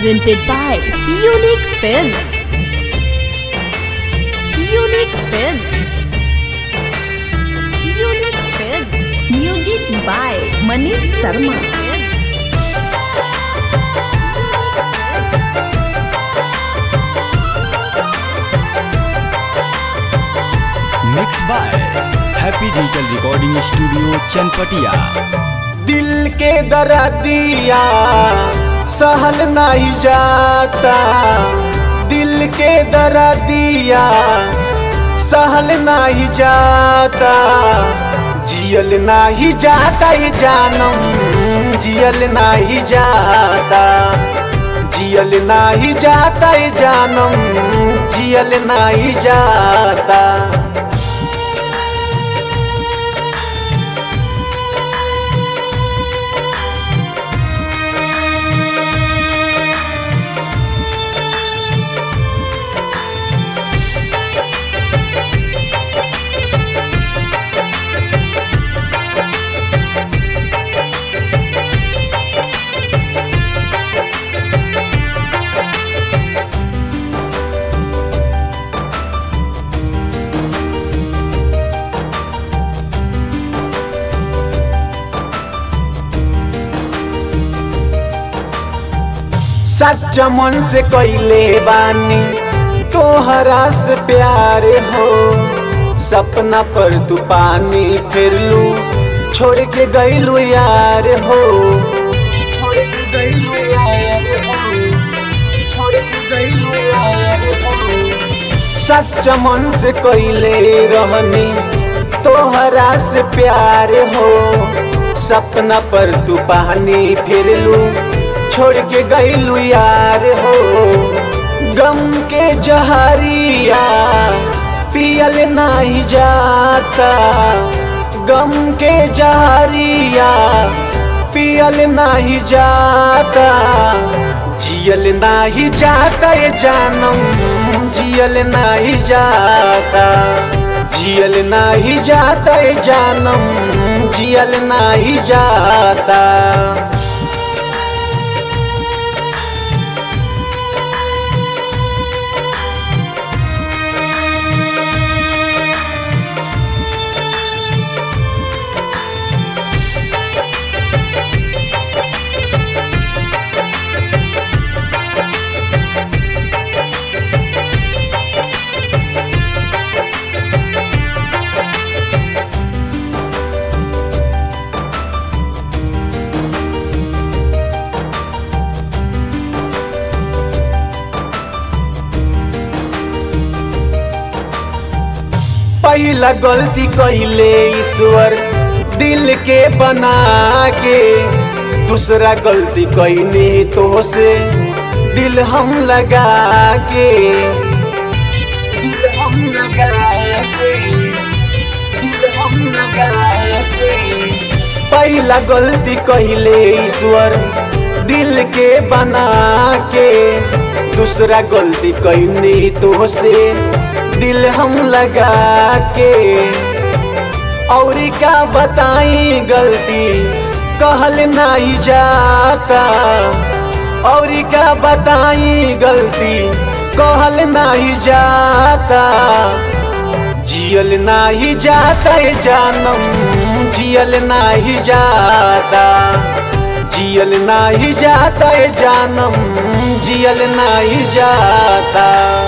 presented by Unique Films. Unique Films. Unique Films. Music by Manish Sharma. Mix by happy digital recording studio Chanpatia दिल के दर्दिया सहल नहीं जाता दिल के दर्दिया सहल नहीं जाता जियल नहीं जाता ये जानम जियल नहीं जाता जियल नहीं जाता ये जानम जियल नहीं जाता सच्चा मन से कैले बानी तोहरा से प्यार हो सपना पर तू पानी फिर लू छोड़ के गईलू यार हो छोड़ के गईलू यार हो छोड़ के गईलू यार हो सच्चा मन से कैले रहनी तोहरा से प्यार हो सपना पर तू पानी फिर लू छोड़ के गईलू यार हो गम के जहरिया पियल नहीं जाता गम के जहरिया पियल नहीं जाता जियल नहीं जाता ये जानम जियल नहीं जाता जियल नहीं जाता ये जानम जियल नहीं जाता पहला गलती कैले ईश्वर दिल के बना के दूसरा गलती कैने तो से दिल हम लगा के दिल हम लगा के दिल हम लगा के पहला गलती कैले ईश्वर दिल के बना के दूसरा गलती कैने तो से दिल हम लगा के और क्या बताई गलती कहल नहीं जाता और क्या बताई गलती कहल नहीं जाता जियल नहीं जाता ये जानम जियल नहीं जाता जियल नहीं जाता ये जानम जियल नहीं जाता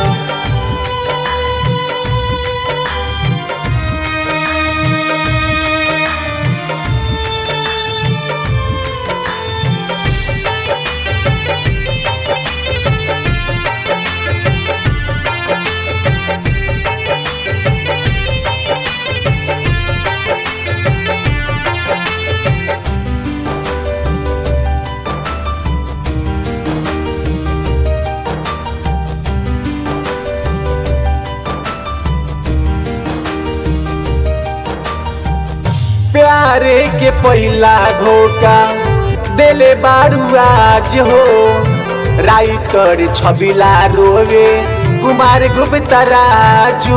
प्यारे के पहला धोखा देले बारू आज हो राइटर छबिला रोवे कुमार गुप्ता राजू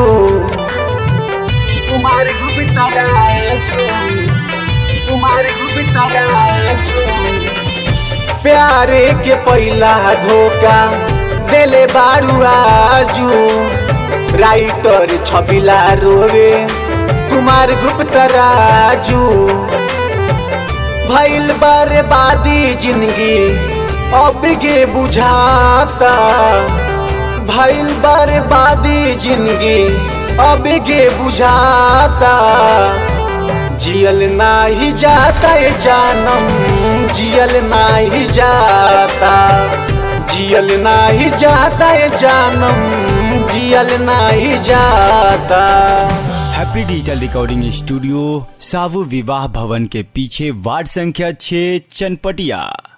कुमार गुप्ता राजू कुमार गुप्ता राजू प्यारे के पहिला धोखा देले बारू आजू राइटर छबिला रोवे कुमार गुप्त राजू भैल बर्बादी जिंदगी अब गे बुझाता भैल बर्बादी जिंदगी अब गे बुझाता जियल नाही जाता ये जानम जियल नाही जाता जियल नाही जाता ये जानम जियल नाही जाता हैप्पी डिजिटल रिकॉर्डिंग स्टूडियो सावु विवाह भवन के पीछे वार्ड संख्या 6 चनपटिया